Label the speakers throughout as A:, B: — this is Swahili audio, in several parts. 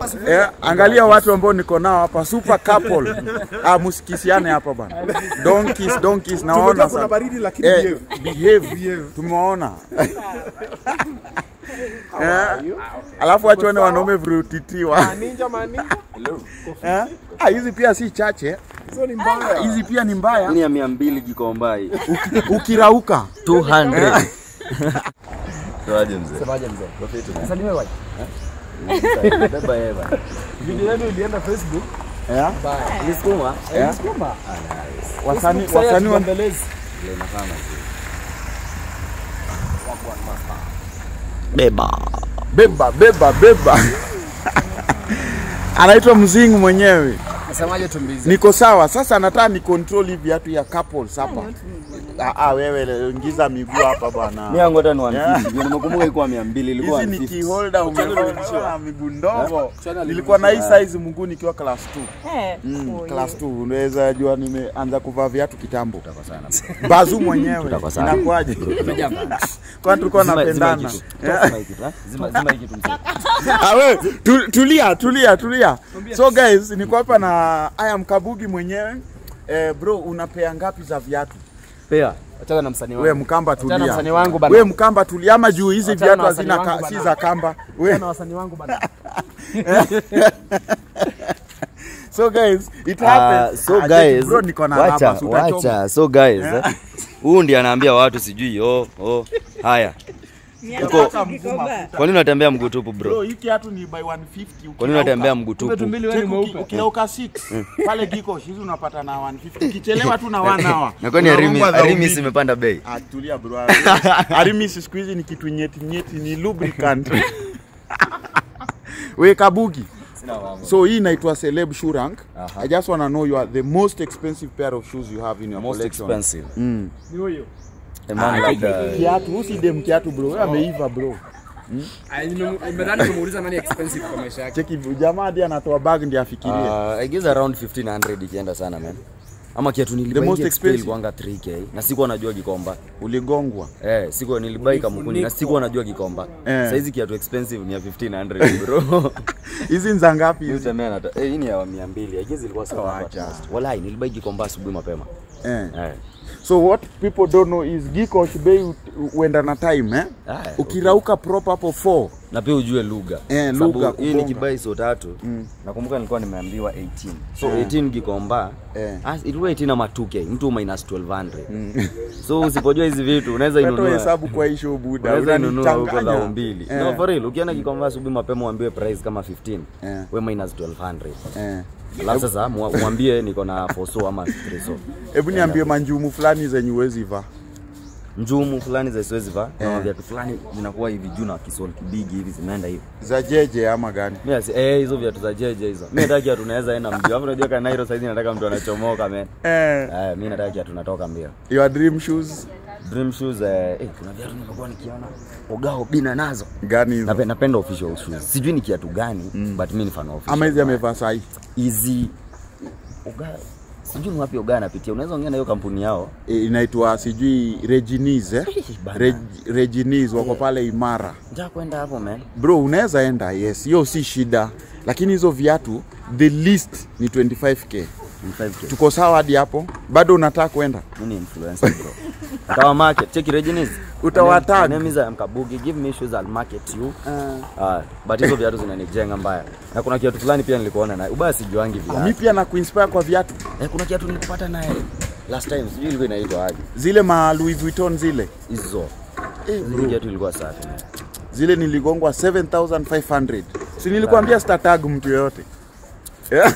A: Eh, angalia watu ambao niko nao hapa super couple. Ah, musikisiane hapa bana. Donkeys, donkeys naona
B: Tumejua kuna
A: sana.
B: baridi lakini
A: Eh,
B: behave.
A: behave. Tumewaona. Eh, alafu wachone wanaume virutitiwa.
B: Ninja maninja.
A: Eh? Ah, hizi pia si chache.
B: Hizo ni mbaya.
A: Hizi pia ni mbaya.
C: Ni ya mia mbili Gikomba hii.
A: Ukirauka
C: 200. Tuaje mzee?
B: Semaje mzee? Salimia wapi?
C: Beba yeye bana.
B: Video yenu ilienda Facebook.
A: eh?
C: Nilisukuma.
A: Eh?
B: Kumba.
A: Wasanii wasanii wa
B: Mbelezi.
C: Ile inafanya
A: beba beba beba beba anaitwa mzingu mwenyewe
B: Nasemaje tumbizi?
A: niko sawa sasa nataka ni control hivi viatu ya couples hapa ah, ah, wewe ingiza miguu hapa bwana
C: Mimi yangu hata ni
A: Yeah.
C: 150. Nimekumbuka ilikuwa 200 ilikuwa
A: hizi ni
C: 150.
A: key holder umeona miguu ndogo
B: Chana
A: nilikuwa na hii size mungu nikiwa class 2
D: Eh,
A: Mm,
D: oh,
A: class 2 unaweza jua nimeanza kuvaa viatu kitambo
C: Tutakosana.
A: bazu mwenyewe
C: Tutakosana.
A: inakuwaje kwani tulikuwa
C: Zima- zima
A: napendana
C: hiki tu. Zima hiki tu, eh? Zima zima hiki tu mzee.
A: Ah, we, tu, tulia tulia tulia so guys niko hapa na aya mkabugi mwenyewe eh, bro unapea ngapi za viatu
B: Pea. Achana na msanii
A: we
B: wangu.
A: mkamba
B: Achana na
A: tulia
B: msanii wangu bana.
A: we mkamba tulia ama juu hizi
B: Achana
A: viatu
B: na wasanii
A: hazina
B: wangu
A: ka, si
B: bana.
A: za kamba we
B: Na wasanii wangu bana.
A: so guys it
C: Ah,
A: happens
C: so
A: Ah,
C: guys,
A: bro niko na
C: wacha,
A: namba, si utachoma.
C: wacha. So guys, eh, huyu ndiye anaambia watu sijui oh, oh. Haya.
D: miaka
C: Uko-
D: tatu Gikomba.
C: Kwa nini unatembea mguu tupu bro?
A: bro hii kiatu ni by 150
C: Kwa nini
A: ukirauka.
C: unatembea mguu tupu?
B: Tumbili wewe ni
A: Check uki-
B: mweupe.
A: ukirauka 6 pale giko hizi unapata na 150 ukichelewa tu na 1 hour
C: Na kwani Arimi
A: unagongwa za
C: Arimi
A: ubidi.
C: imepanda bei?
A: Ah, tulia bro. Arimis siku hizi ni kitu nyeti nyeti, ni lubricant. We Kabugi. So hii inaitwa Celeb Shoe Rank.
C: Aha.
A: I just wanna know you are the most expensive pair of shoes you have in your
C: Most
A: collection.
C: expensive.
A: Mm.
B: Ni huyo.
C: A man like that.
A: Kiatu, usidem kiatu bro. Wewe ameiva bro.
B: Nimedhani kumuuliza nani expensive kwa maisha yake.
A: Cheki jamaa hadi anatoa bag ndiye afikirie.
C: Uh, I guess around 1500 ikienda sana man. Ama kiatu nilibai
A: most
C: XP
A: expensive?
C: ilikuanga 3k na sikuwa najua Gikomba.
A: Uligongwa.
C: Eh, sikuwa nilibai kamkuni na sikuwa najua Gikomba.
A: Eh.
C: Saizi kiatu expensive ni ya 1500 bro.
A: Hizi ni za ngapi
C: Hizi
A: hizi?
C: temea na eh, hii ni ya 200. I guess ilikuwa sawa.
A: Wacha.
C: Wallahi nilibai Gikomba asubuhi mapema.
A: Eh.
C: Eh.
A: So what people don't know is Giko Shibei huenda na time eh?
C: Ah,
A: Ukirauka prop hapo 4.
C: na pia ujue lugha
A: Eh,
C: Sababu
A: lugha,
C: hii ni
A: kubonga.
C: kibai so tatu nakumbuka nilikuwa nimeambiwa 18 so 18 gikomba
A: Eh.
C: ah, ilikuwa 18 ama 2k mtu minus 1200 so usipojua hizi vitu unaweza
A: Katoa
C: inunua
A: hesabu kwa hii show buda.
C: unaweza inunua huko
A: Unanichanganya.
C: dhao mbili
A: Eh.
C: no for real ukienda gikomba asubuhi mapema uambiwe price kama 15
A: Eh.
C: we minus 1200
A: Eh.
C: alafu sasa mwa- mwambie niko na foso ama treso
A: Hebu niambie manjumu fulani zenye uwezi vaa.
C: njumu fulani za siwezi vaa
A: Eh.
C: na viatu fulani zinakuwa hivi juu na kisol kibigi hivi zimeenda hivi
A: Za jeje ama gani?
C: Mimi asi eh hizo viatu za jeje hizo. Mimi nataka kiatu tunaweza enda mbio. Alafu unajua kana Nairo saizi nataka mtu anachomoka man.
A: Eh,
C: Eh mimi nataka kiatu tunatoka mbio.
A: your dream shoes
C: Dream shoes eh, eh kuna viatu nimekuwa nikiona ogao bina nazo.
A: gani hizo?
C: Napenda, napenda official shoes. Sijui ni kiatu gani but mimi ni fan of.
A: Ama hizi amevaa sahi.
C: Easy. Oga sijui ni wapi Oga anapitia. Unaweza ongea na hiyo kampuni yao.
A: E, inaitwa sijui Reginis eh?
C: bana.
A: Reg, Reginis wako pale Imara.
C: Nataka kwenda hapo man.
A: Bro, unaweza enda, yes, hiyo si shida, lakini hizo viatu the least ni 25k.
C: Ni 5K.
A: Tuko sawa hadi hapo? Bado unataka kwenda?
C: Mimi ni influencer bro. Utawa market. Check Reginis.
A: Utawatag.
C: My name is I'm Kabugi. Give me shoes I'll market you. Ah, but hizo viatu zinanijenga mbaya. Na kuna kiatu fulani pia nilikuona naye. Ubaya sijuangi
A: Mi
C: viatu.
A: pia na kuinspire kwa viatu
C: Eh, kuna kiatu nilikupata naye last time. Sijui ilikuwa inaitwa aje.
A: zile ma Louis Vuitton zile
C: Hizo.
A: eh,
C: Hizo kiatu ilikuwa safi. man.
A: zile niligongwa 7500 si nilikwambia statag mtu yoyote yeah.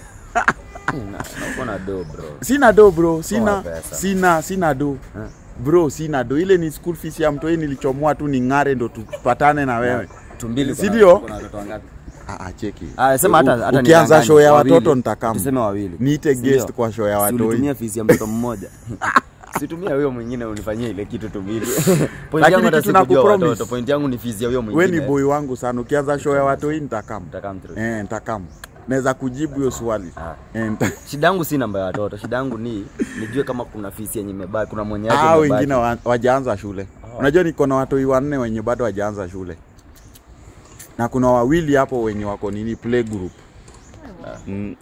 C: Na na uko na do bro.
A: sina do bro sina
C: Toa pesa.
A: sina sina do bro sina do ile ni school fees ya mtoi nilichomoa tu ning'are ndo tupatane na wewe
C: Tumbili
A: Si
C: kuna-
A: ndio?
C: kuna watoto wangapi?
A: ah, ah, cheki
C: Ah, sema hata hata
A: ukianza
C: nidanganye.
A: show ya
C: Wawili.
A: watoto nitakam
C: Tuseme wawili.
A: niite
C: Si
A: guest
C: ndio?
A: kwa show ya
C: Si
A: watoi
C: ulitumia fees ya mtoto mmoja. Situmia huyo mwingine unifanyie ile kitu tumbili. Point
A: Lakini
C: yangu hata
A: kitu
C: sikujua
A: nakupromise.
C: watoto. Point yangu ni fees ya huyo
A: we
C: mwingine.
A: ni boy wangu sana ukianza show ya watoi nitakam
C: Nitakam through.
A: eh, nitakam naweza kujibu hiyo swali
C: Ah.
A: eh, nita-
C: Shida yangu si namba ya watoto, shida yangu ni nijue kama kuna fisi yenye imebaki, kuna mwenye yake
A: ah,
C: imebaki.
A: wengine wa- wajaanza shule unajua niko na watoi wanne wenye bado wajaanza shule na kuna wawili hapo wenye wako nini play group mm.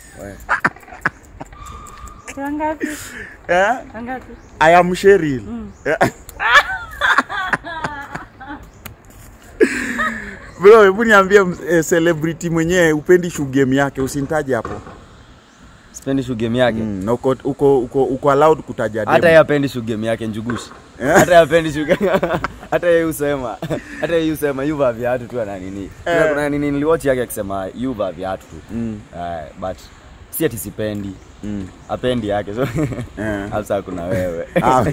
D: Wangapi?
A: eh?
D: Wangapi?
A: I am Cheryl. Bro, hebu niambie eh, celebrity mwenyewe upendi shoe game yake usintaje hapo.
C: sipendi shu game yake
A: Mm, na uko uko uko, uko allowed kutaja
C: hata
A: demu.
C: yeye apendi shu game yake njugushi hata yeye apendi shu hata yeye usema hata yeye usema yuva viatu tu ana nini Kuna- kuna nini niliwatch yake akisema yuva viatu tu
A: Mm.
C: Eh, but si ati sipendi
A: Mm.
C: apendi yake so
A: Eh.
C: hasa kuna wewe
A: Ah.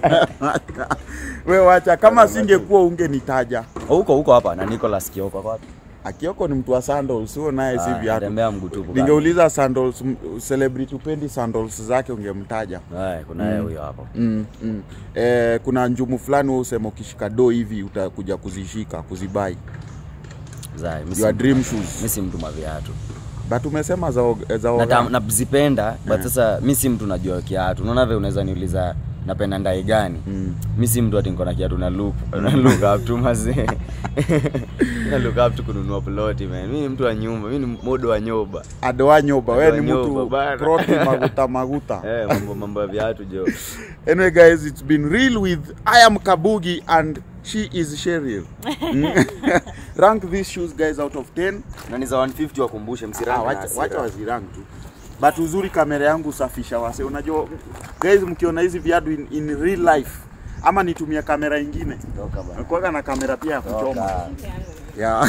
A: Wewe wacha kama singekuwa ungenitaja.
C: huko huko hapa na Nicholas Kioko kwa wapi
A: Akioko ni mtu wa sandals, sio naye si
C: Ah,
A: viatu.
C: anatembea mguu tupu bana.
A: Ningeuliza sandals m- celebrity upendi sandals zake ungemtaja.
C: Eh, kuna yeye huyo hapo
A: Mm, mm. Eh, kuna njumu fulani wewe usema ukishika do hivi utakuja kuzishika kuzibai
C: Zai, mi si-
A: your dream shoes
C: mi si mtu maviatu
A: but umesema za og- za
C: Nata-
A: oga.
C: nazipenda but sasa mi si mtu najua kiatu unaona vile unaweza niuliza napenda ndai gani
A: Mm.
C: mi si mtu ati niko na kiatu na look na look up tu mazee na look up tu kununua ploti man mi ni mtu wa nyumba mi ni modo wa nyoba
A: adoa nyoba wewe ni
C: Adoa
A: mtu
C: nyoba, bana.
A: proti maguta maguta
C: eh mambo mambo ya viatu jo
A: anyway guys it's been real with i am kabugi and she is Cheryl Mm. rank these shoes guys out of 10
C: na ni za 150 wakumbushe
A: ah,
C: msirange na
A: wacha,
C: hasira.
A: wacha wazirank tu but uzuri kamera yangu safisha wase unajua guys mkiona hizi viatu in, in real life ama nitumia kamera ingine
C: Toka bana.
A: kuaga na kamera pia ya kuchoma
C: Toka.
A: yeah.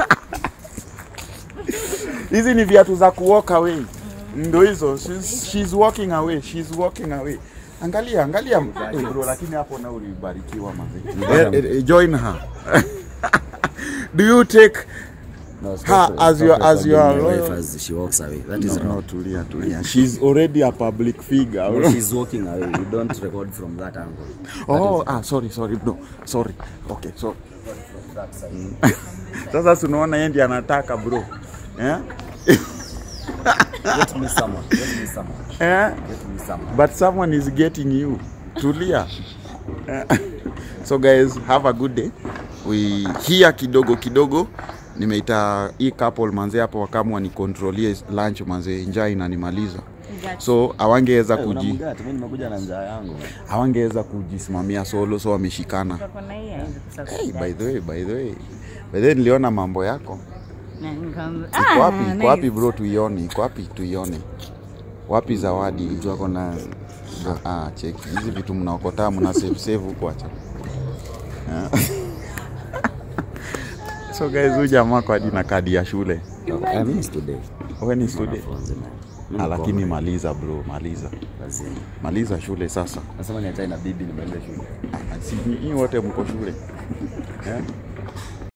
A: hizi ni viatu za kuwalk away ndo hizo she's, she's walking away she's walking away angalia angalia Eh, bro lakini hapo na ulibarikiwa mazee Eh, eh, join her do you take
C: No, stop
A: Ha,
C: it.
A: as
C: Stop
A: your-
C: it
A: as
C: for
A: your
C: my wife
A: loyal-
C: as she walks away that is
A: no,
C: wrong
A: no tulia tulia she's already a public figure
C: No, she's walking away you don't record from that angle
A: oh ah sorry sorry bro sorry okay so Mm. sasa tunaona yeye ndiye anataka bro eh
C: get me someone get me someone
A: eh
C: get me someone
A: but someone is getting you tulia Eh, so guys have a good day we here kidogo kidogo nimeita hii couple manze hapo wakamwa ni controlie lunch manze njaa inanimaliza so awangeweza kuji
C: Unamgati, mimi nimekuja na njaa yangu
A: hawangeweza kujisimamia solo so wameshikana
D: Kuna hii haiwezi kusaka
A: hey,
D: kudai.
A: by the way by the way by the way niliona mambo yako
D: Na nikamwambia,
A: iko wapi
D: ah,
A: iko wapi
D: nice.
A: bro tuione iko wapi tuione wapi zawadi mtu ako na ah, ah, cheki hizi vitu mnaokotaa mna save save huko acha Ah. so guys huyu jamaa kwa hadi na kadi ya shule
C: I mean it's today
A: wewe ni student
C: Mwanafunzi, man. Mimi
A: ah,
C: niko
A: lakini
C: home,
A: maliza bro maliza
C: lazima.
A: maliza shule sasa
C: Nasema niachane na bibi nimalize shule
A: Ah, si nyinyi wote mko shule eh?